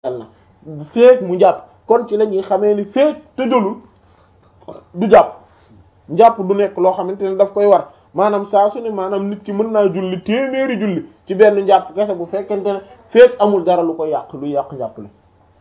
na feek mu jàpp kon ci la ñuy xamee ni feek tëjalul du jàpp njàpp du nekk loo xamante ne daf koy war maanaam saa su ne maanaam nit ki mën naa julli téeméeri julli ci benn njàpp kese bu fekkente ne feek amul dara lu ko yàq lu yàq njàpp li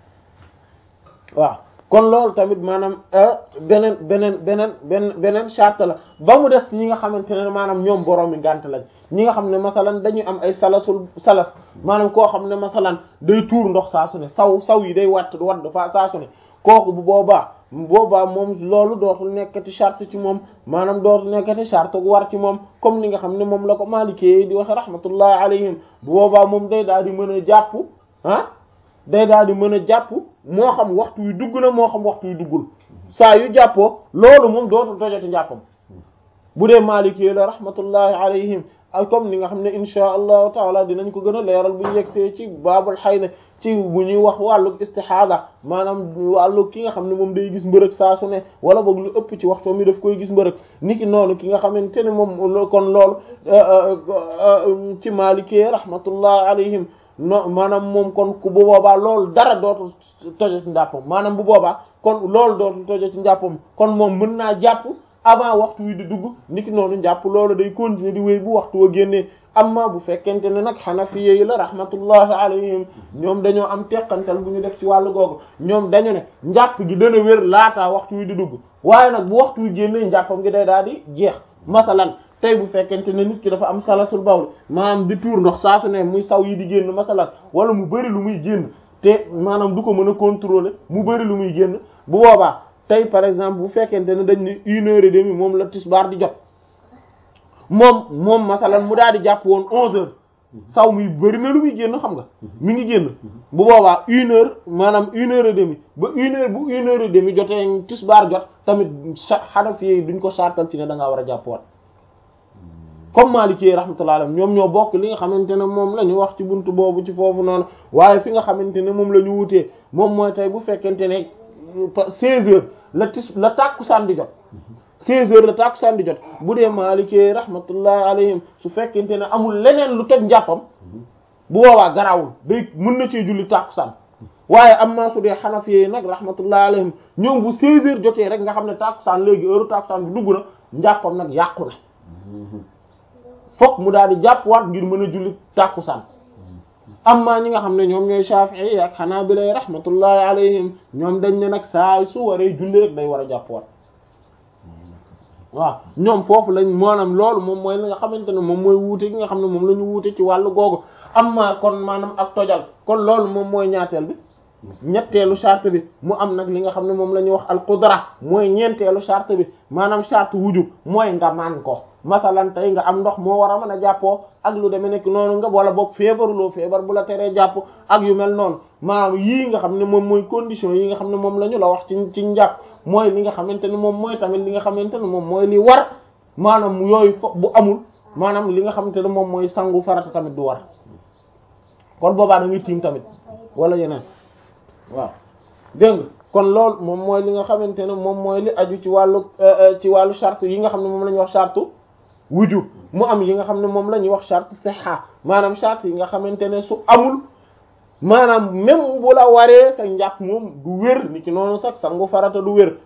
waaw kon loolu tamit maanaam beneen beneen beneen beneen beneen charte la ba mu des ci ñi nga xamante ne maanaam ñoom borom mi ngànt lañ ñi nga xam ne masalan dañuy am ay salasul salas maanaam koo xam ne masalan day tuur ndox saa su ne saw saw yi day watt wadd fa saa su ne kooku bu boobaa boobaa moom loolu dootul nekkati charte ci moom maanaam dootul nekkati charte gu war ci moom comme ni nga xam ne moom la ko maalikee di waxe rahmatullahi alayhim bu boobaa moom day daal di mën a jàpp ah day daal di mën a jàpp moo xam waxtu wi dugg na moo xam waxtu wi duggul saa yu jàppoo loolu moom dootul tojati njàppam bu dee maalikee la rahmatullahi alayhim ak comme ni nga xam ne insha allahu taala dinañ ko gën a leeral bu ñu yegsee ci baabul xayda ci bu ñuy wax wàllu istixaada maanaam wàllu ki nga xam ne moom day gis mbërëg saa su ne wala boog lu ëpp ci waxtu mi daf koy gis mbërëg niki noonu ki nga xamante ne moom kon loolu ci maalikee rahmatullahi alayhim no maanaam moom kon ku bu boobaa loolu dara dootul tojo ci njàppam maanaam bu boobaa kon loolu dootul tojo ci njàppam kon moom mën naa jàpp avant waxtu wi di dugg niki noonu njàpp loolu day continuer di wéy bu waxtu wa génnee amma bu fekkente ne nag xanafiya yi la rahmatullahi alayhim ñoom dañoo am teqantal bu ñu def ci wàllu googu ñoom dañu ne njàpp gi dana wér laataa waxtu wi di dugg waaye nag bu waxtu wi génnee njàppam gi day daal di jeex masalan tey bu fekkente ne nit ki dafa am salasul bawl maanaam di tuur ndox saa su ne muy saw yi di génn masalan wala mu bëri lu muy génn te maanaam du ko mën a contrôler mu bëri lu muy génn bu boobaa tey par exemple bu fekkente ne dañ ne une heure et demie moom la tisbaar di jot moom moom masalan mu daal di jàpp woon onze heures saw muy bëri na lu muy génn xam nga mi ngi génn bu boobaa une heure maanaam une heure et demie ba une heure bu une heure et demie jotee tisbaar jot tamit Hanafi yi duñ ko sartal ci ne da ngaa war a jàpp waat comme Maliki rahmatullahi alayhi ñoom ñoo bokk li nga xamante ne moom la ñu wax ci buntu boobu ci foofu noonu waaye fi nga xamante ne moom la ñu wutee moom mooy tey bu fekkente ne seize heures la tis la tàkkusaan di jot seize heures la tàkkusaan di jot bu dee Maliki rahmatullahi alayhim su fekkente ne amul leneen lu toj njàppam bu boobaa garawul day mën na cee julli tàkkusaan waaye am naa su dee Hanafi yi nag rahmatullahi alayhim ñoom bu seize heures jotee rek nga xam ne tàkkusaan léegi heure tàkkusaan bi dugg na njàppam nag yàqu na fokk mu daal di jàpp waat ngir mën a julli tàkkusaan amma ñi nga xam ne ñoom ñooy Shafi'i ak Hanabila rahmatullahi alayhim ñoom dañ ne nag saa su waree julli rek day war a jàpp waat waaw ñoom foofu lañ maanaam loolu moom mooy li nga xamante ne moom mooy wuute gi nga xam ne moom la ñu wuute ci wàllu googu amma kon maanaam ak tojal kon loolu moom mooy ñaateel bi ñetteelu charte bi mu am nag li nga xam ne moom la ñuy wax al qudra mooy ñeenteelu charte bi maanaam charte wujub mooy nga man ko masalan tey nga am ndox moo war a mën a jàppoo ak lu demee nekk noonu nga wala boog feebaruloo feebar bu la teree jàpp ak yu mel noonu maanaam yii nga xam ne moom mooy condition yi nga xam ne moom la ñu la wax ci ci njàpp mooy li nga xamante ne moom mooy tamit li nga xamante ne moom mooy li war maanaam yooyu fo bu amul maanaam li nga xamante ne moom mooy sangu farata tamit du war kon boobaa da ngay tiim tamit wala yeneen waaw dégg nga kon loolu moom mooy li nga xamante ne moom mooy li aju ci wàllu ci wàllu charte yi nga xam ne moom la ñuy wax charte wujub mu am yi nga xam ne moom la ñuy wax charte sihha maanaam charte yi nga xamante ne su amul maanaam même bu la waree sa njàpp moom du wér ni ci noonu sax sangu farata du wér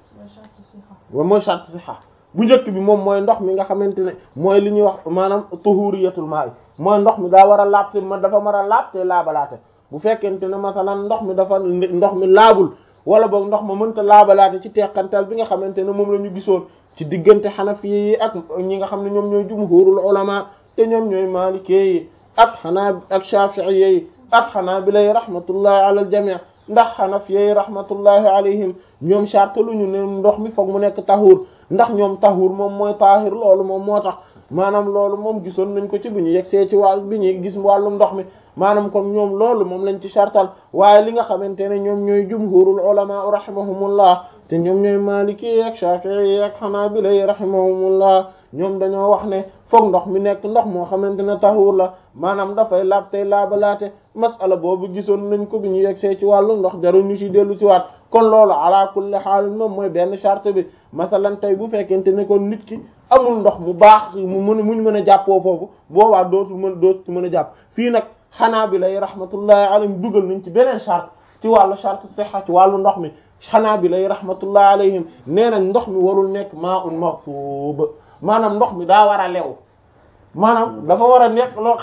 wa mooy charte sihha bu njëkk bi moom mooy ndox mi nga xamante ne mooy li ñuy wax maanaam tuhuriyatul ma'i mooy ndox mi daa war a laab te ma dafa mar a laab te laabalaate bu fekkente ne masalan ndox mi dafa ndox mi laabul wala boog ndox ma mënta laabalaate ci teqantal bi nga xamante ne moom la ñu gisoon ci diggante xanafi yi ak ñi nga xam ne ñoom ñooy jumhurul ulama te ñoom ñooy maliki yi ak xanaa ak shafi'i yi ak xanaabila yi rahmatullahi ala al jami' ndax xanafi yi rahmatullahi alayhim ñoom charte lu ñu ne ndox mi foog mu nekk tahur ndax ñoom tahur moom mooy tahir loolu moom moo tax maanaam loolu moom gisoon nañ ko ci bi ñu yegsee ci wàll bi ñuy gis wàllum ndox mi maanaam kon ñoom loolu moom lañ ci chartal waaye li nga xamante ne ñoom ñooy jumhurul ulama rahimahumullah te ñoom ñooy maliki ak shafi'i ak hanabila rahimahumullah ñoom dañoo wax ne foog ndox mi nekk ndox moo xamante ne tahur la maanaam dafay laab tey laabalaate masala boobu gisoon nañ ko bi ñu yegsee ci wàllu ndox jarul ñu ci dellu si waat kon loolu ala kulli haal moom mooy benn charte bi masalan tey bu fekkente ne kon nit ki amul ndox mu baax mu mën muñ mën a jàppoo foofu boobaa dootul mën dootul mën a jàpp fii nag xanaa bi lay rahmatullahi alayhim dugal nañ ci beneen charte ci wàllu charte sihha ci wàllu ndox mi xanaa bi lay rahmatullah alayhim nee nañ ndox mi warul nekk maa un maxsuub maanaam ndox mi daa war a lew maanaam dafa war a nekk loo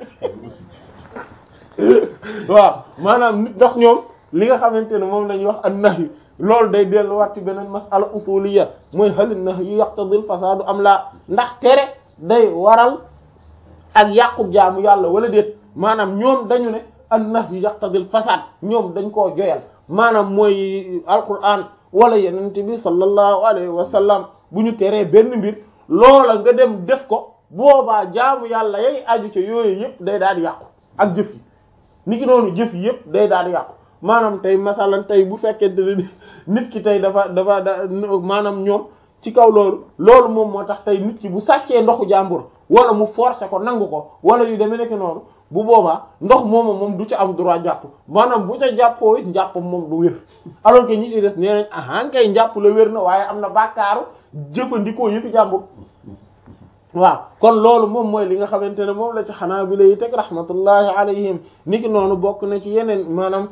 waaw maanaam nit ndox ñoom li nga xamante ne moom la ñuy wax an nahyu loolu day delluwaat ci beneen masala usuliyya mooy hal nahyu yaqtadil fasaadu am laa ndax tere day waral ak yàqub jaamu yàlla wala déet maanaam ñoom dañu ne an nahyu yaqtadil fasaad ñoom dañ koo joyal maanaam mooy alquran wala yenente bi sallallahu alayhi wa sallam bu ñu teree benn mbir loola nga dem def ko boobaa jaamu yàlla yay aju ca yooyu yëpp day daal di yàqu ak jëf yi ni ki noonu jëf yi yëpp day daal di yàqu maanaam tey masalan tey bu fekkente ne nit ki tey dafa dafa da maanaam ñoom ci kaw loolu loolu moom moo tax tey nit ki bu sàccee ndoxu jàmbur wala mu forcer ko nangu ko wala yu demee nekk noonu bu boobaa ndox moomu moom du ca am droit jàpp maanaam bu ca jàppoo it njàppam moom du wér alors que ñi ci des nee nañ ahan kay njàpp la wér na waaye am na bàkkaaru jëfandikoo yëfi jàmbur waaw kon loolu moom mooy li nga xamante ne moom la ci xanaa bi lay teg rahmatullahi alayhim niki noonu bokk na ci yeneen maanaam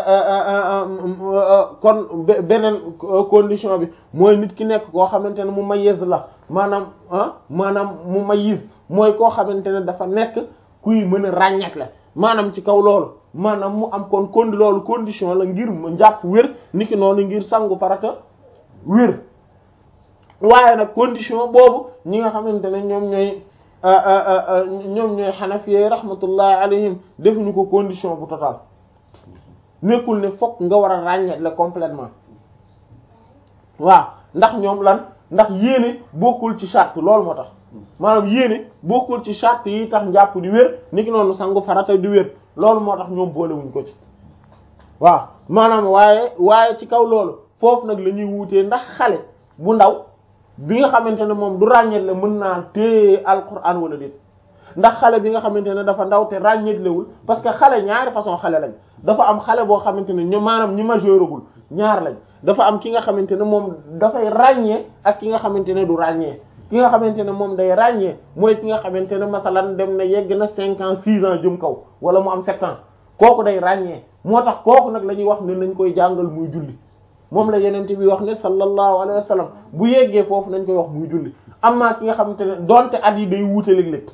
kon beneen condition bi mooy nit ki nekk koo xamante ne mu mayyiz la maanaam ah maanaam mu mayyiz mooy koo xamante ne dafa nekk kuy mën a ràññeek la maanaam ci kaw loolu maanaam mu am kon kon loolu condition la ngir mu njàpp wér niki noonu ngir sangu farata wér waaye nag condition boobu ñi nga xamante ne ñoom ñooy ñoom ñooy xanafiyee rahmatullahi alayhim defuñu ko condition bu total nekkul ne fokk nga war a ràññeet la complètement waaw ndax ñoom lan ndax yéene bokkul ci charte loolu moo tax maanaam yéene bokkul ci charte yi tax njàpp di wér niki noonu sangu farata di wér loolu moo tax ñoom boolewuñ ko ci waaw maanaam waaye waaye ci kaw loolu foofu nag la ñuy wuutee ndax xale bu ndaw bi nga xamante ne moom du ràññeet la mën naa téye alquran wala déet ndax xale bi nga xamante ne dafa ndaw te ràññeetlewul parce que xale ñaari façon xale lañ dafa am xale boo xamante ne ñu maanaam ñi majeuragul ñaar lañ dafa am ki nga xamante ne moom dafay ràññee ak ki nga xamante ne du ràññee ki nga xamante ne moom day ràññee mooy ki nga xamante ne masalan dem na yegg na cinq ans six ans jëm kaw wala mu am sept ans kooku day ràññee moo tax kooku nag la ñuy wax ne nañ koy jàngal muy julli moom la yenente bi wax ne sallallahu alayhi wa sallam bu yeggee foofu nañ koy wax muy julli amma ki nga xamante ne donte at yi day wuute léeg-léeg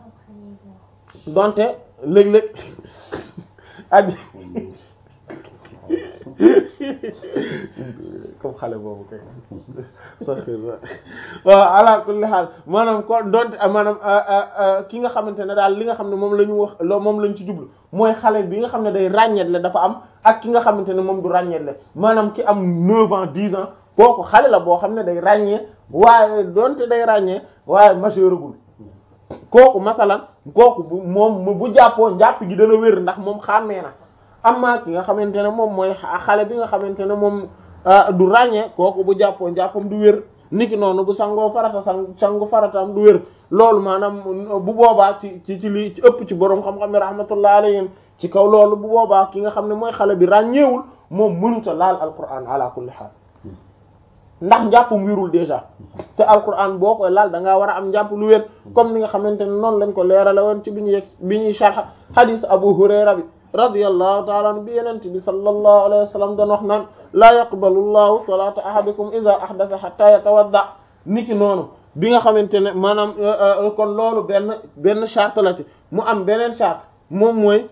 donte léeg-léeg at yi comme xale boobu kay waaw ala kulli xaal maanaam ko donte maanaam ki nga xamante ne daal li nga xam ne moom la ñu wax moom lañ ci jublu mooy xale bi nga xam ne day ràññeet la dafa am ak ki nga xamante ne moom du ràññeet la maanaam ki am neuf ans dix ans kooku xale la boo xam ne day ràññee waaye donte day ràññee waaye majeuragul kooku masalan kooku bu moom bu jàppoo njàpp gi dana wér ndax moom xàmmee na amma ki nga xamante ne moom mooy xale bi nga xamante ne moom du ràññee kooku bu jàppoo njàppam du wér niki noonu bu sangoo farata sang sangu farataam du wér loolu maanaam bu boobaa ci ci ci li ci ëpp ci boroom xam-xam ne rahmatullah alayhim ci kaw loolu bu boobaa ki nga xam ne mooy xale bi ràññeewul moom mënuta laal alquran ala kulli xaal ndax njàppum wérul déjà te alquran boo koy laal da ngaa war a am njàpp lu wér comme ni nga xamante ne noonu lañ ko leerale woon ci bi ñu yegg bi ñuy sharh hadith Abu Hurayra bi radiyallahu ta'ala anhu bi yenente bi sallallahu alayhi wa sallam doon wax naan laa yaqbalu llahu salata ahadikum idha ahdatha hatta yatawadda niki noonu bi nga xamante ne maanaam kon loolu benn benn charte la ci mu am beneen charte moom mooy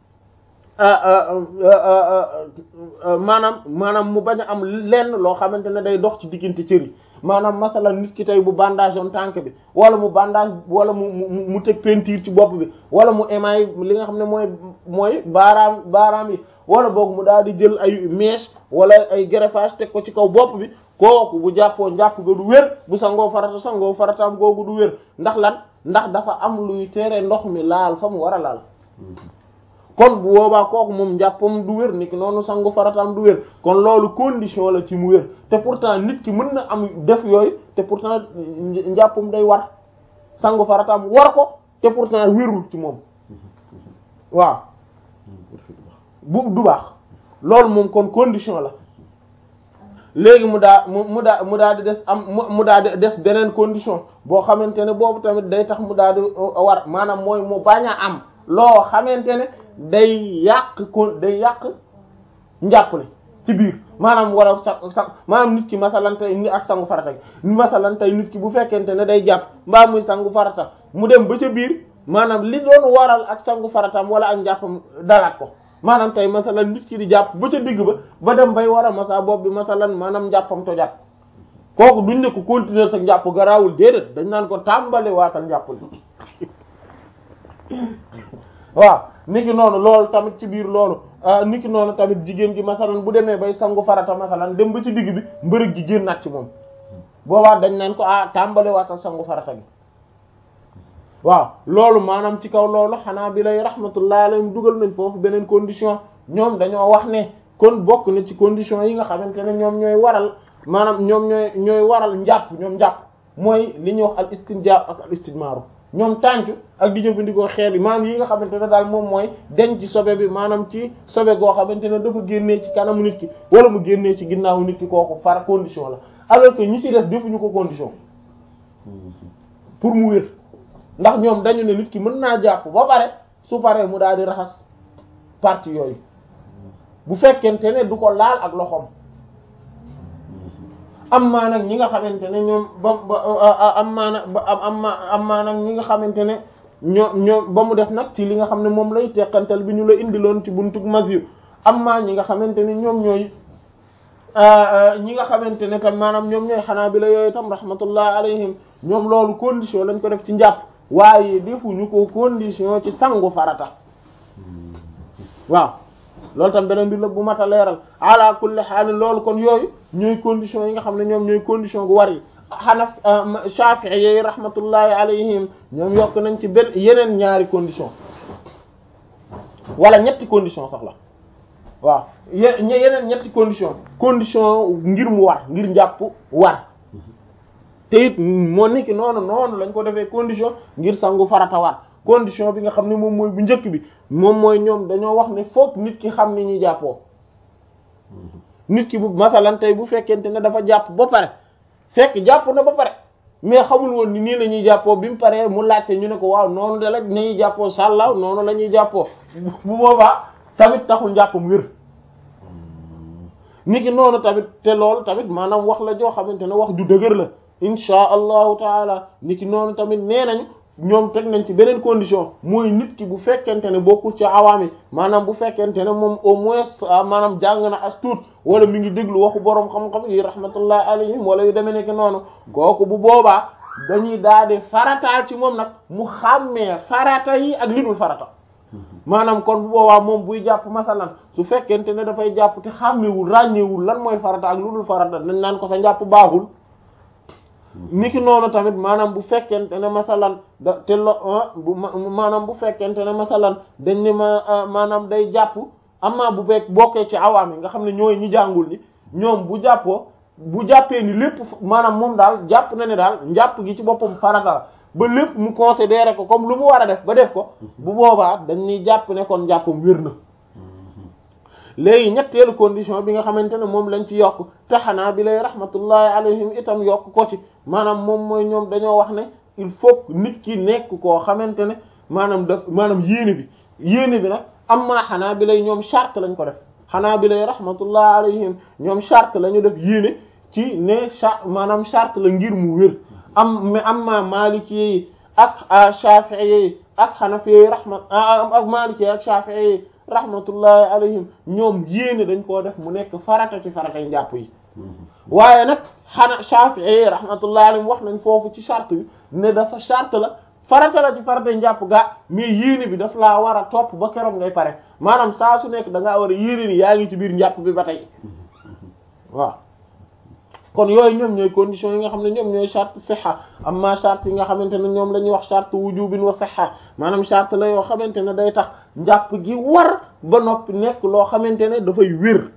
maanaam maanaam mu bañ a am lenn loo xamante ne day dox ci diggante cër yi maanaam masalan nit ki tey bu bandage on tànk bi wala mu bandage wala mu mu mu teg peinture ci bopp bi wala mu émail li nga xam ne mooy mooy baaraam baaraam yi wala boog mu daal di jël ay mèche wala ay greffage teg ko ci kaw bopp bi kooku bu jàppoo njàpp ga du wér bu sangoo farata sangoo farataam googu du wér ndax lan ndax dafa am luy tere ndox mi laal fa mu war a laal kon bu boobaa kooku moom njàppam du wér niki noonu sangu farataam du wér kon loolu condition la ci mu wér te pourtant nit ki mën na am def yooyu te pourtant njàppam day war sangu farataam war ko te pourtant wérul ci moom waaw bu du baax loolu moom kon condition la léegi mu daa mu mu daa mu daa di des am mu daa di des beneen condition boo xamante ne boobu tamit day tax mu daa di war maanaam mooy mu bañ a am loo xamante ne day yàq ko day yàq njàppale ci biir maanaam wala sa sa maanaam nit ki masalan tey ni ak sangu farata gi masalan tey nit ki bu fekkente ne day jàpp mbaa muy sangu farata mu dem ba ca biir maanaam li doon waral ak sangu faratam wala ak njàppam dalaat ko maanaam tey masalan nit ki di jàpp ba ca digg ba ba dem bay war a masa bopp bi masalan maanaam njàppam tojaat kooku duñ ne ko continuer sa njàpp garaawul déedéet dañ naan ko tàmbale waatal njàpp li waaw niki noonu loolu tamit ci biir loolu niki noonu tamit jigéen gi masalan bu demee bay sangu farata masalan dem ba ci digg bi mbërëg gi génnaat ci moom boobaa dañ naan ko ah tàmbale waatal sangu farata gi waaw loolu maanaam ci kaw loolu xanaa bi lay rahmatullah alayhim dugal nañ foofu beneen condition ñoom dañoo wax ne kon bokk na ci condition yi nga xamante ne ñoom ñooy waral maanaam ñoom ñooy ñooy waral njàpp ñoom njàpp mooy li ñuy wax al istinjaab ak al istijmaaru ñoom tàncu ak di jëfandikoo xeer yi maanaam yi nga xamante ne daal moom mooy denc ci sobe bi maanaam ci sobe goo xamante ne dafa génnee ci kanamu nit ki wala mu génnee ci ginnaawu nit ki kooku far condition la alors que ñi ci des defuñu ko condition pour mu wér ndax ñoom dañu ne nit ki mën naa jàpp ba pare su paree mu daal di raxas partie yooyu bu fekkente ne du ko laal ak loxoom am maa nag ñi nga xamante ne ñoom ba ba am maa nag ba am am maa nag ñi nga xamante ne ñoo ñoo ba mu des nag ci li nga xam ne moom lay teqantal bi ñu la indiloon ci buntu masir am maa ñi nga xamante ne ñoom ñooy ñi nga xamante ne tam maanaam ñoom ñooy xanaa bi la yooyu tam rahmatullah alayhim ñoom loolu condition lañ ko def ci njàpp waaye defuñu ko condition ci sangu farata waaw loolu tam beneen mbir la bu mat a leeral ala kulli haal loolu kon yooyu ñooy condition yi nga xam ne ñoom ñooy condition gu war yi xanaf Shafi'i yi rahmatullahi alayhim ñoom yokk nañ ci benn yeneen ñaari condition wala ñetti condition sax la waaw ye yeneen ñetti condition condition ngir mu war ngir njàpp war te it moo nekki noonu noonu lañ ko defee condition ngir sangu farata war condition bi nga xam ne moom mooy bu njëkk bi moom mooy ñoom dañoo wax ne fokk nit ki xam ni ñuy jàppoo nit ki bu masalan tey bu fekkente ne dafa jàpp ba pare fekk jàpp na ba pare mais xamul woon ni nii la ñuy jàppoo bi mu paree mu laajte ñu ne ko waaw noonu de la nañuy jàppoo sàllaaw noonu la ñuy jàppoo bu boobaa tamit taxul njàppam wér nit ki noonu tamit te loolu tamit maanaam wax la joo xamante ne wax ju dëgër la insha allahu taala nit ki noonu tamit nee nañu ñoom teg nañ ci beneen condition mooy nit ki bu fekkente ne bokkul ci awaam yi maanaam bu fekkente ne moom au moins maanaam jàng na as tuut wala mi ngi déglu waxu boroom xam-xam yi rahmatullah alayhim wala yu demee nekk noonu kooku bu boobaa dañuy daal di farataal ci moom nag mu xàmmee farata yi ak li dul farata maanaam kon bu boobaa moom buy jàpp masalan su fekkente ne dafay jàpp te xàmmewul ràññeewul lan mooy farata ak lu dul farata dañ naan ko sa njàpp baaxul niki noonu tamit maanaam bu fekkente ne masalan da te lo bu maanaam bu fekkente ne masalan dañ ne ma maanaam day jàpp amaa bu bekk bokkee ci awaam yi nga xam ne ñooy ñi jàngul ni ñoom bu jàppoo bu jàppee ni lépp maanaam moom daal jàpp na ne daal njàpp gi ci boppam farata la ba lépp mu considéré ko comme lu mu war a def ba def ko bu boobaa dañuy jàpp ne kon njàppam wér na léegi ñetteelu condition bi nga xamante ne moom lañ ci yokk te xanaa bi lay rahmatullahi alayhim itam yokk ko ci maanaam moom mooy ñoom dañoo wax ne il faut nit ki nekk koo xamante ne maanaam daf maanaam yéene bi yéene bi nag am maa xanaa bi lay ñoom charte lañ ko def xanaa bi lay rahmatullahi alayhim ñoom charte la ñu def yéene ci ne charte maanaam charte la ngir mu wér am mais am maa maliki yi ak shafi'i yi ak xanafi yi rahmat ak maliki yi ak shafi'i yi rahmatullahi alayhim ñoom yéene dañ koo def mu nekk farata ci faratay njàpp yi waaye nag xana Shafi'i rahmatullahi alayhim wax nañ foofu ci charte bi ne dafa charte la farata la ci faratay njàpp gaa mais yéene bi daf laa war a topp ba keroog ngay pare maanaam saa su nekk da ngaa war a yéene ni yaa ngi ci biir njàpp bi ba tey waaw kon yooyu ñoom ñooy conditions yi nga xam ne ñoom ñooy charte siha amma charte yi nga xamante ne ñoom la ñuy wax charte wujubin wa siha maanaam charte la yoo xamante ne day tax njàpp gi war ba noppi nekk loo xamante ne dafay wér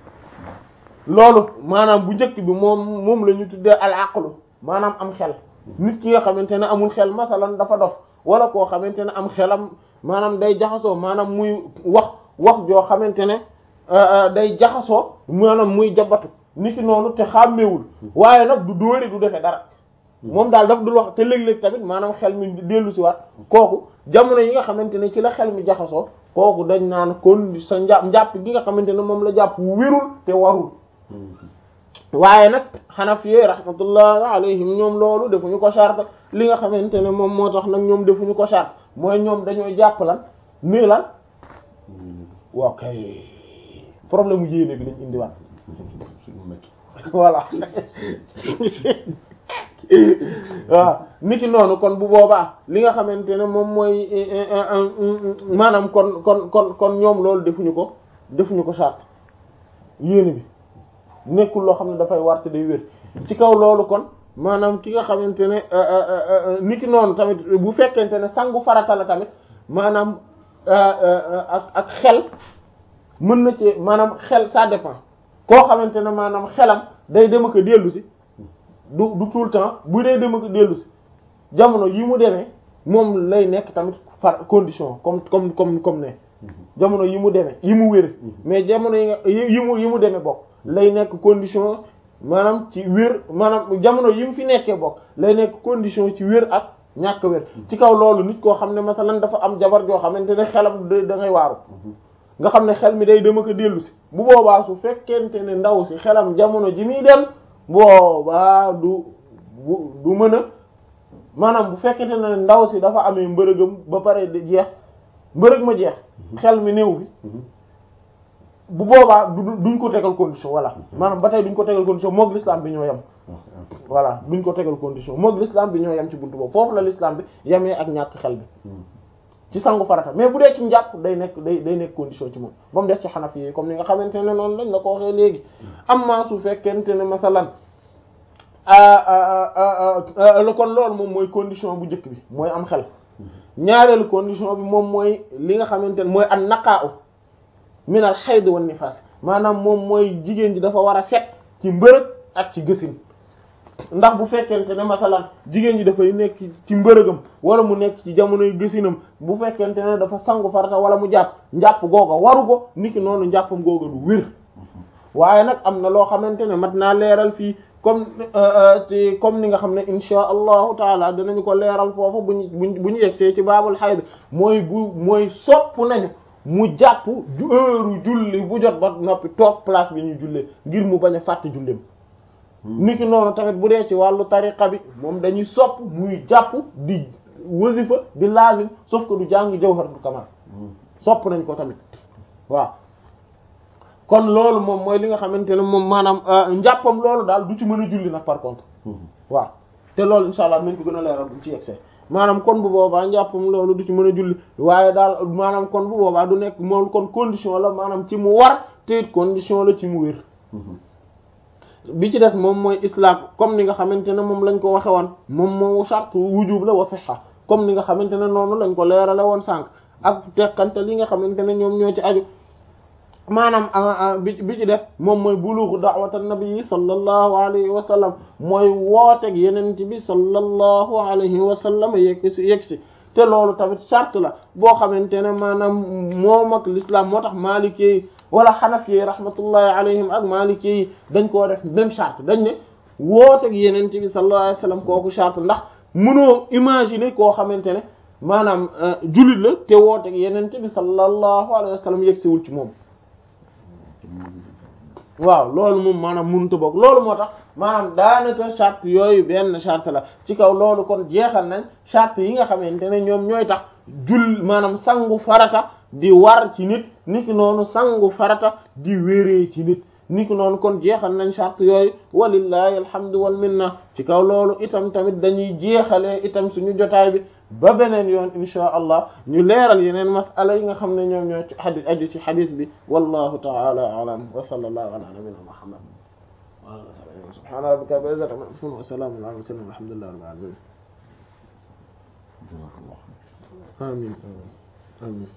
loolu maanaam bu njëkk bi moom moom la ñu tuddee al aqlu maanaam am xel nit ki nga xamante ne amul xel masalan dafa dof wala koo xamante ne am xelam maanaam day jaxasoo maanaam muy wax wax joo xamante ne day jaxasoo maanaam muy jabatu niki noonu te xàmmewul waaye nag du dóori du defe dara moom daal daf dul wax te léeg-léeg tamit maanaam xel mi dellu si waat kooku jamono yi nga xamante ne ci la xel mi jaxasoo kooku dañ naan kon sa njàpp njàpp gi nga xamante ne moom la jàpp wérul te warul waaye nag xanaf yee rahmatullah alayhim ñoom loolu defuñu ko charte li nga xamante ne moom moo tax nag ñoom defuñu ko charte mooy ñoom dañoo jàpp lan nii lan waaw kay problème mu yéene bi lañ indiwaat voilà waaw niki noonu kon bu boobaa li nga xamante ne moom mooy maanaam kon kon kon kon ñoom loolu defuñu ko defuñu ko charte yéene bi nekkul loo xam ne dafay warte day wér ci kaw loolu kon maanaam ki nga xamante ne niki noonu tamit bu fekkente ne sangu farata la tamit maanaam ak ak xel mën na ci maanaam xel ça dépend koo xamante ne maanaam xelam day dem ak dellu si du du tout le temps bu dee dem ak dellu si jamono yi mu demee moom lay nekk tamit far condition comme comme comme comme ne jamono yi mu demee yi mu wér mais jamono yi nga yi mu yi mu demee bokk lay nekk condition maanaam ci wér maanaam jamono yi mu fi nekkee bokk lay nekk condition ci wér ak ñàkk wér ci kaw loolu nit koo xam ne masalan dafa am jabar joo xamante ne xelam da ngay waaru nga xam ne xel mi day dem ak dellu si bu boobaa su fekkente ne ndaw si xelam jamono ji muy dem boobaa du du mën a maanaam bu fekkente ne ndaw si dafa amee mbërëgam ba pare di jeex mbërëg ma jeex xel mi néew fi bu boobaa du duñ ko tegal condition voilà maanaam ba tey duñ ko tegal condition moog l'islam bi ñoo yem voilà duñ ko tegal condition moog l'islam bi ñoo yem ci buntu boobu foofu la l'islam bi yemee ak ñàkk xel bi ci sangu farata mais bu dee ci njàpp day nekk day day nekk condition ci moom ba mu des ci xanaf yi comme ni nga xamante ne noonu lañ la ko waxee léegi amma su fekkente ne masalan kon loolu moom mooy condition bu njëkk bi mooy am xel ñaareelu condition bi moom mooy li nga xamante ne mooy an naqaa min al hayd wan nifas maanaam moom mooy jigéen ji dafa war a set ci mbërëg ak ci gësin ndax bu fekkente ne masalan jigéen ji dafay nekk ci mbërëgam wala mu nekk ci jamonoy gësinam bu fekkente ne dafa sangu farata wala mu jàpp njàpp googa waru ko niki noonu njàppam googa du wér waaye nag am na loo xamante ne mat naa leeral fii comme ci comme ni nga xam ne insha allahu taala danañu ko leeral foofu bu ñu bu ñu yegsee ci baabul xayd mooy bu mooy sopp nañu mu jàpp heure julli bu jot ba noppi toog place bi ñu jullee ngir mu bañ a fàtte julleem niki noonu tamit bu dee ci wàllu tariqa bi moom dañuy sopp muy jàpp di wasifa di lazim sauf que du jàng jawharatul kamal sopp nañ ko tamit waaw kon loolu moom mooy li nga xamante ne moom maanaam njàppam loolu daal du ci mën a julli nag par contre waaw te loolu insha allah nañ ko gën a leeral bu ci yegsee maanaam kon bu boobaa njàppam loolu du ci mën a julli waaye daal maanaam kon bu boobaa du nekk moom kon condition la maanaam ci mu war te it condition la ci mu wér bi ci des moom mooy islam comme ni nga xamante ne moom lañ ko waxe woon moom moo charte wujub la wa sihha comme ni nga xamante ne noonu lañ ko leerale woon sànq ak teqante li nga xamante ne ñoom ñoo ci aju maanaam bi bi ci des moom mooy bulughu da'wat an-nabi sallallahu alayhi wa sallam mooy wooteeg yenent bi sallallahu alayhi wa sallam yegg si yegg si te loolu tamit charte la boo xamante ne maanaam moom ak l'islam moo tax maalikee wala xanaf yi rahmatullahi alayhim ak maliki yi dañ koo def même charte dañ ne wooteeg yeneen bi sallallahu alayhi wasallam kooku charte ndax mënoo imaginer koo xamante ne maanaam jullit la te wooteeg yeneen bi sallallahu alayhi wasallam yegsiwul ci moom waaw loolu moom maanaam mënut a bokk loolu moo tax maanaam daanaka charte yooyu benn charte la ci kaw loolu kon jeexal nañ charte yi nga xamante ne ñoom ñooy tax jul maanaam sangu farata di war ci nit niki noonu sangu farata di wéree ci nit niki noonu kon jeexal nañ charte yooyu walillahi alhamdu wal minna ci kaw loolu itam tamit dañuy jeexalee itam suñu jotaay bi ba beneen yoon insha allah ñu leeral yeneen masala yi nga xam ne ñoom ñoo ci xadis aju ci xadis bi wallahu ta'ala a'lam wa sallallahu ala nabiyyina muhammad wa ala alihi subhana rabbika rabbil izzati amma yasifun wa salamun ala mursalin walhamdulillahi rabbil alamin amin amin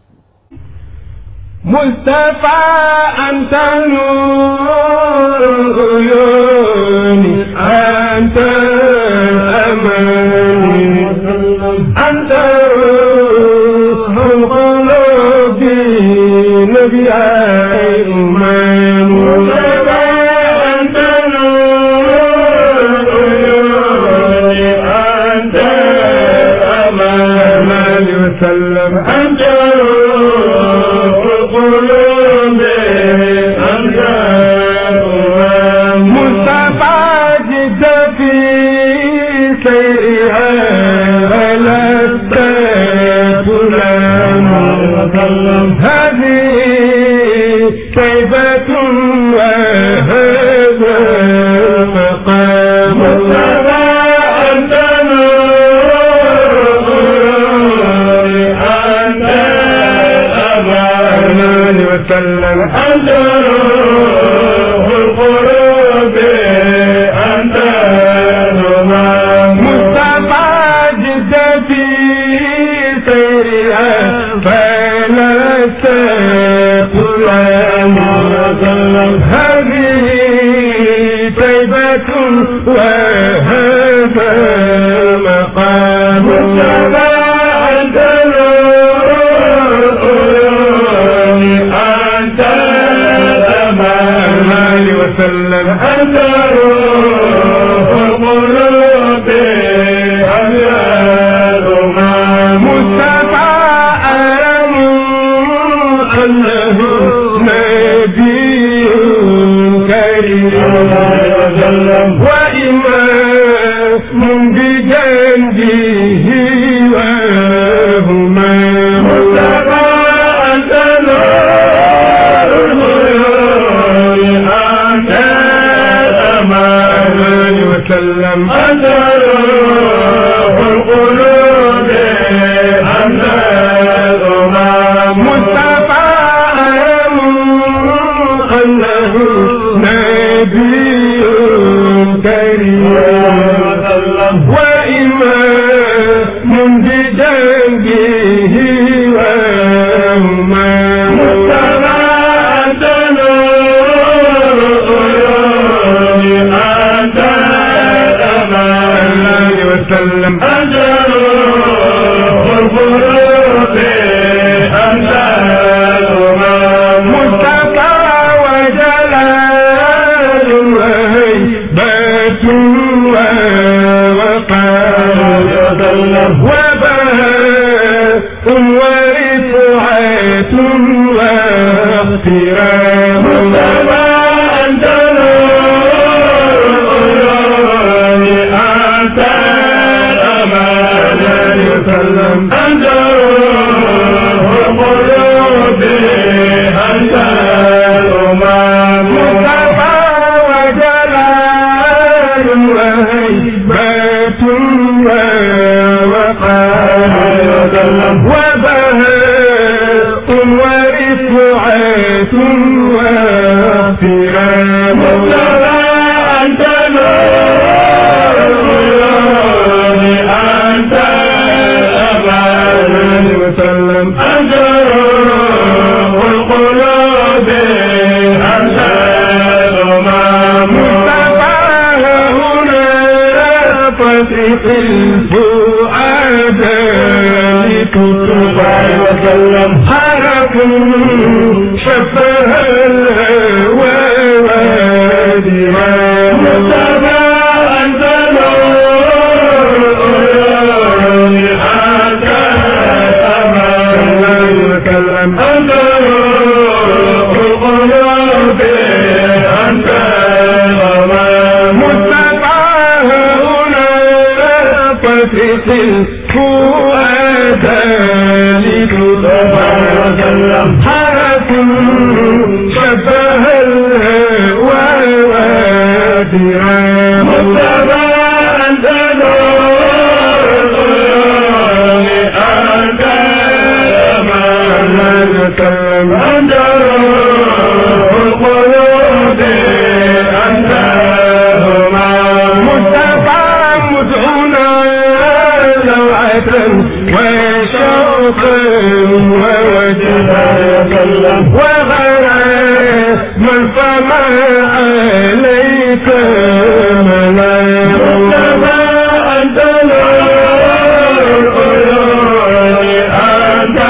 مصطفى أنت نور العيون أنت الأمان أنت روح القلوب نبي إيمان مصطفى أنت نور العيون أنت الأمان وسلم أنت روح وسلم هذه طيبة وهذا مقام مصطفى أنت نور أنت أمان وسلم أنت روح القلوب أنت نمان مصطفى جد في سيرها فلا تقل وسلم هذه طيبة وهذا مقام مصطفى أنت أنت الأمان وسلم أنت روح القلوب أبيض مصطفى أعلم أنه نبي كريم وإمام بجنبه وهما مصطفى أنت نور الغيور أنت الأمان وسلم أنت روح القلوب أنت الأمام مصطفى أعلم أنه نبي كريم وإمام بجنبه وهما مصطفى أنت نور أنت الأمان وسلم أنت روح القلوب أنت الأمام مصطفى وجلال وهيبة ووقار وبهاء ورفعة واحترام مصطفى أنت نور أنت الأمان وسلم أنت روح القلوب أنت الأمام مصطفى وجلال وهيبة ووقار وبهاء ورفعة واحترام مصطفى أنت نور أنت الأمان وسلم أنت روح القلوب أنت الأمام مصطفى هنا فتح الفؤاد لتتوب وسلم حرف شفه الهوى وادما مصطفى أنت نور أنت الأمان وسلم أنت روح القلوب أنت الأمان مصطفى هنا فتح الفؤاد لتطبع وسلم حرف شبه الهوى وادرا مصطفى أنت نور أنت الأمان وسلم أنت روح القلوب أنت الهمام مصطفى مدعونا لوعة وشوقا ووجها وغرى من فما عليك ملام مصطفى أنت نور أنت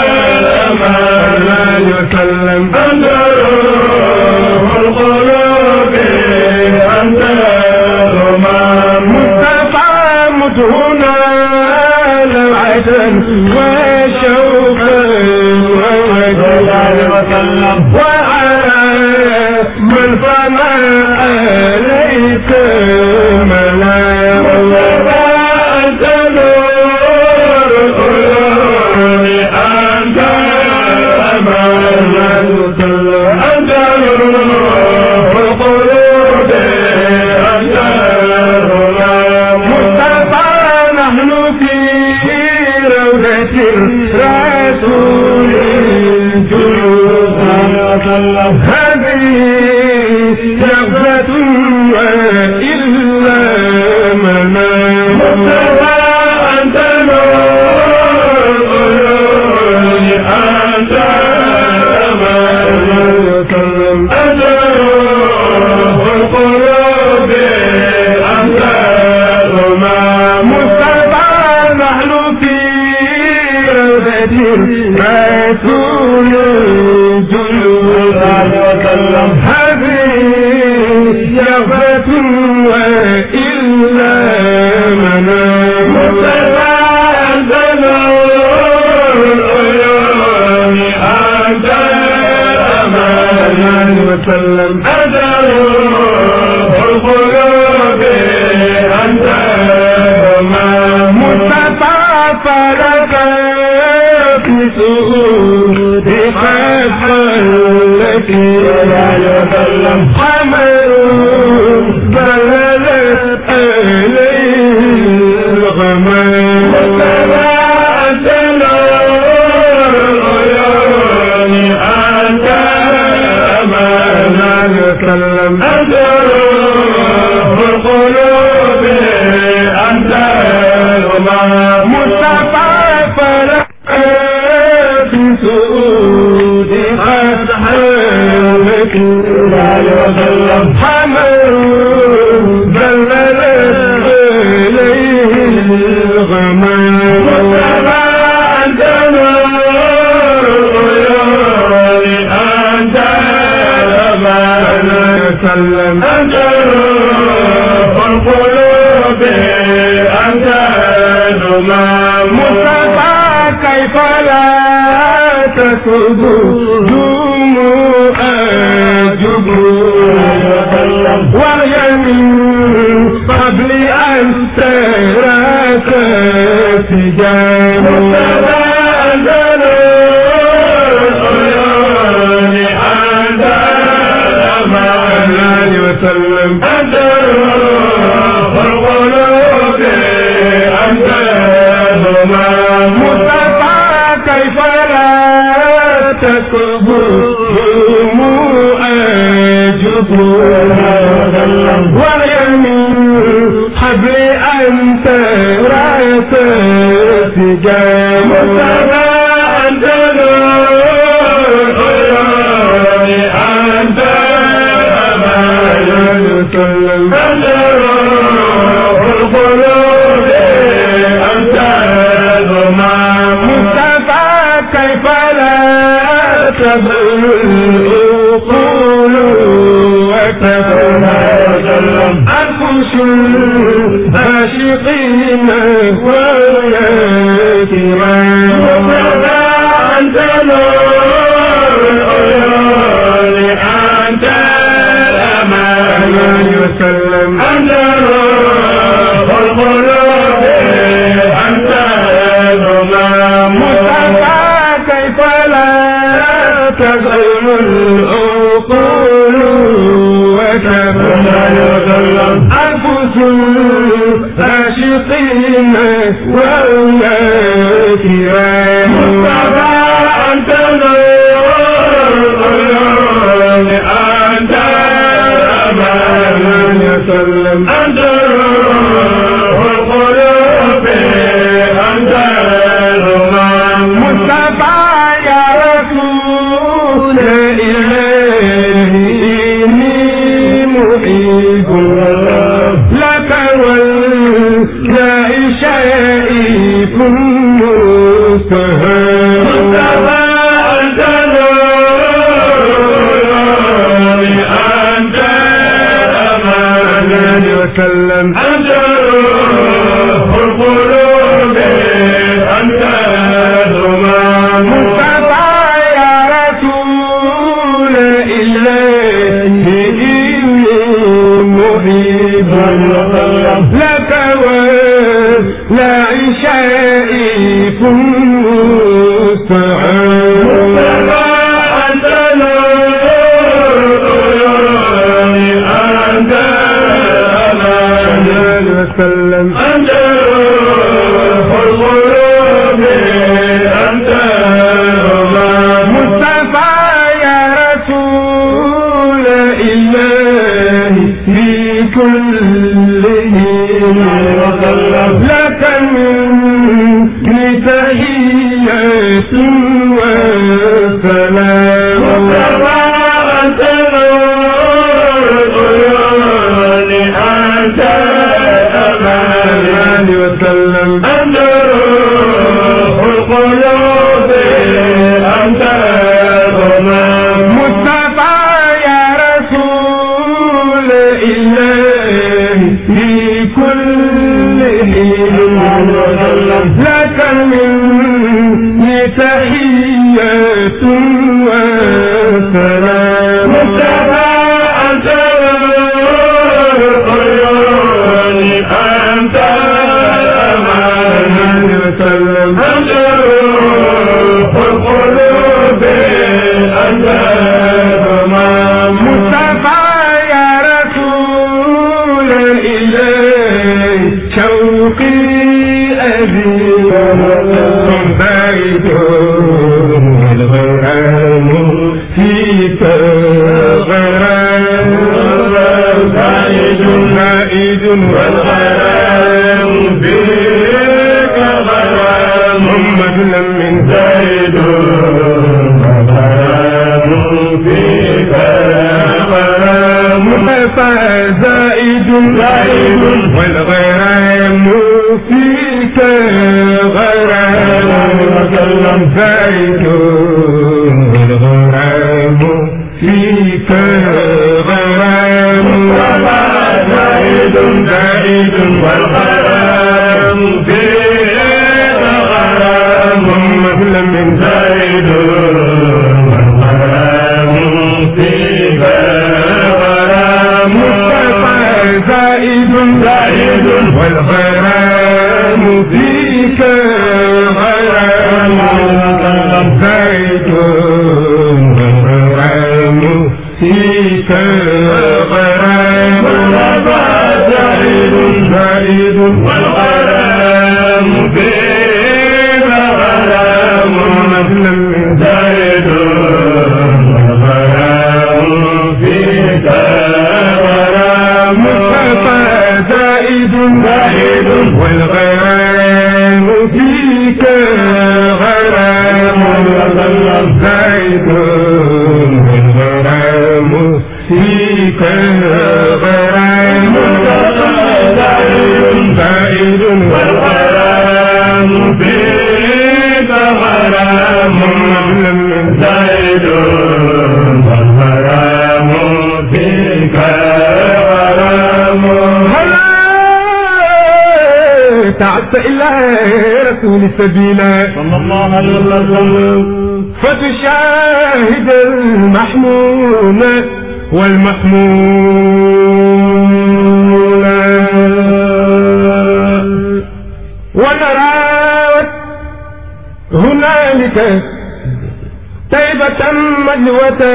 الأمان وسلم أنت روح القلوب أنت الهمام مصطفى مدهونا لوعة وشوقا ووجها وسلم وعلى من فما عليك ملام مصطفى أنت نور أنت رسول الجلود هذه يغفة وإلا منام متبادل العيون أنت أمان وسلم أدر القلوب أنت أمان متطاف لك في سؤود خلقك حمل بللت عليه الغمام وتبادل العيون أنت أمان وسلم أدر القلوب أنت الأمام مصطفى فلك في سؤود قد حلك وسلم حمل بللت إليه الغمام وتبادل العيون أنت الأمان وسلم أنت القلوب أنت الأمام مصطفى كيف لا تسجد دموع جبور وهي من قبل أن تراك سجان متبادل العيون أنت الأمان وسلم أنت القلوب أنت الهمام مصطفى كيف لا تكبر دموع جبور وهي من حبل أنت رأس سجام مصطفى أنت العيون أنت الأمان وسلم أنت القلوب أنت الهمام مصطفى كيف لا تبل العقول وتفنى أنفس العاشقين ويا كرام مصطفى أنت العيون أنت الأمان وسلم أنت القلوب أنت الهمام مصطفى كيف لا تزعم العقول وتفنى أنفس العاشقين وأولى كرام مصطفى أنت العيون أنت الأمان وسلم أنت القلوب أنت الهمام مصطفى يا رسول إلهي إني محب لك والله شائف مستهان مصطفى أنت العيون أنت الأمان وسلم أنت القلوب أنت الهمام مصطفى يا رسول الله إني محب لك ولا شائف مستعان مصطفى أنت العيون أنت الأمان وسلم أنت القلوب أنت الهمام مصطفى يا رسول الله في كل حين لك مني تحية وسلام مصطفى أنت العيون أنت الأمان وسلم أنت روح القلوب لك مني تحية وسلام مصطفى أنت عيوني أنت أمان وسلم أنت روح القلوب أنت تمام مصطفى يا رسول الإله شوقي أبي بعيد الغرام فيك غرام بعيد بعيد والغرام فيك غرام محمد من زيد غرام فيك غرام فزائد زائد والغرام فيك غرام زائد والغرام فيك غرام زائد زائد والغرام فيك غرام مثل من زائد والغرام فيك غرام زائد زائد والغرام فيك غرام زائد والغرام فيك غرام زائد زائد والغرام فيك غرام مثل زائد والغرام فيك غرام زائد زائد والغرام فيك غرام زائد والغرام فيك غرام زائد والغرام فيك غرام زائد والغرام فيك غرام تعبت إلى رسول سبيلا صلى الله عليه وسلم فتشاهد المحمول والمحمول ونرى هنالك طيبة مجوة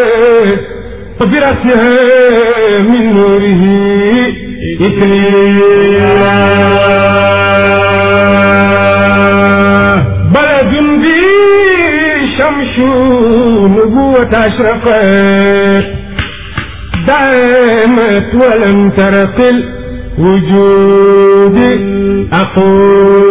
برأسها من نوره إكليلا بلد به شمس نبوة أشرقت دامت ولم ترق الوجود أقول